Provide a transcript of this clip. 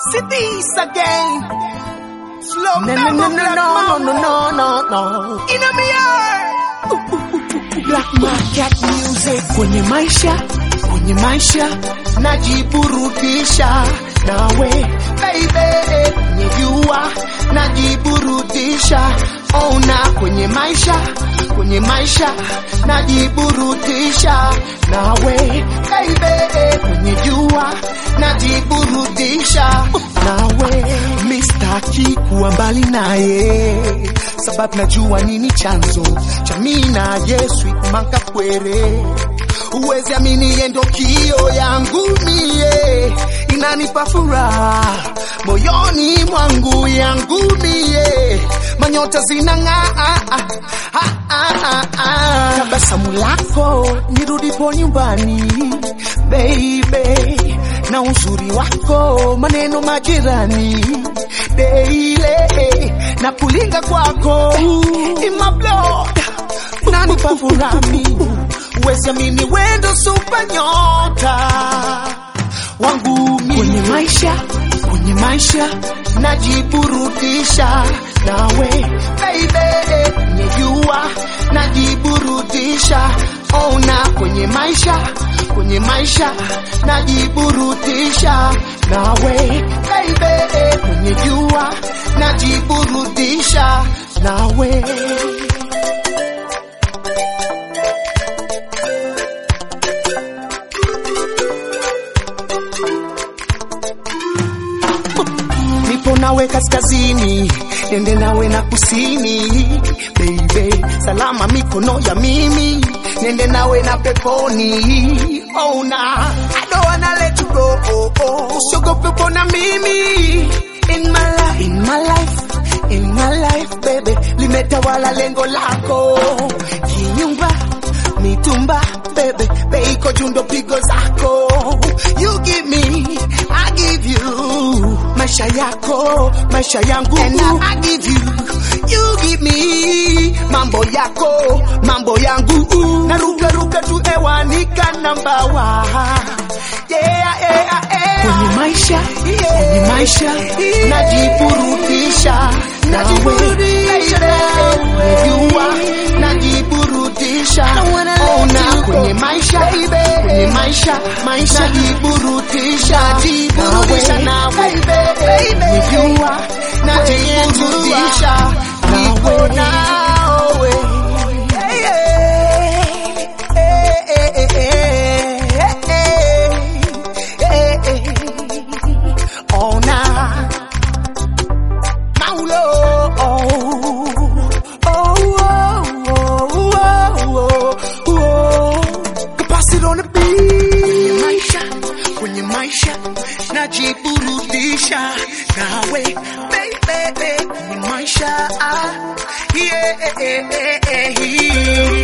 See this again. Slow No, down, no, no, black no, no, mama. no, no, no. In my heart. Black market music kwenye maisha, kwenye maisha najiburudisha nawe baby, kwenye jua najiburudisha, ona kwenye maisha, kwenye maisha najiburudisha nawe baby, kwenye jua najiburudisha nawe, mistaki kuwa mbali naye sababu najua nini chanzo cha mimi na Yesu ikumanga kwere uwezi amini yendo kio yangu mie inanipa furaha moyoni mwangu yangu mie manyota zinang'aa ah, ah, ah, ah. tabasamu lako nirudipo nyumbani baby na uzuri wako maneno majirani deile na kulinga kwako in my blood nanipa furami uwezi amini wendo super nyota wangu mimi kwenye maisha kwenye maisha najiburudisha nawe baby kwenye jua najiburudisha ona kwenye maisha kwenye maisha najiburudisha nawe baby kwenye jua najiburudisha nawe nipo nawe kaskazini, nende nawe na kusini, baby, salama mikono ya mimi, nende nawe na peponi. Oh na, I don't wanna let you go. Oh, oh. Usiogope pona mimi in my life, in my life, in my life, baby, limetawala lengo lako kinyumba mitumba bebe beiko jundo pigo zako you give me I give you maisha yako maisha yangu and I give you you give me mambo yako mambo yangu naruka ruka tu hewani kana mbawa yeah, yeah, yeah. kwenye maisha kwenye maisha najiburudisha najiburudisha najua najiburudisha ona kwenye maisha kwenye maisha maisha najiburudisha najiburudisha nawe nijua najiburudisha nawe nawe ona Maulo, oh, oh, oh, oh, oh, oh. Pass it on the beat. Kwenye maisha, kwenye maisha, najiburudisha nawe, baby, kwenye maisha, ah, yeah, yeah, yeah, yeah.